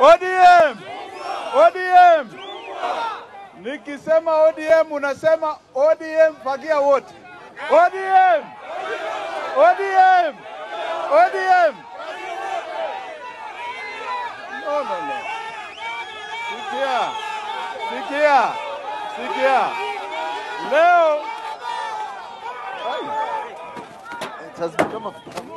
ODM! ODM! Nikisema ODM unasema ODM fagia wote. ODM! ODM! ODM! No, no, no. Sikia, sikia, sikia. Leo Ai. It has become a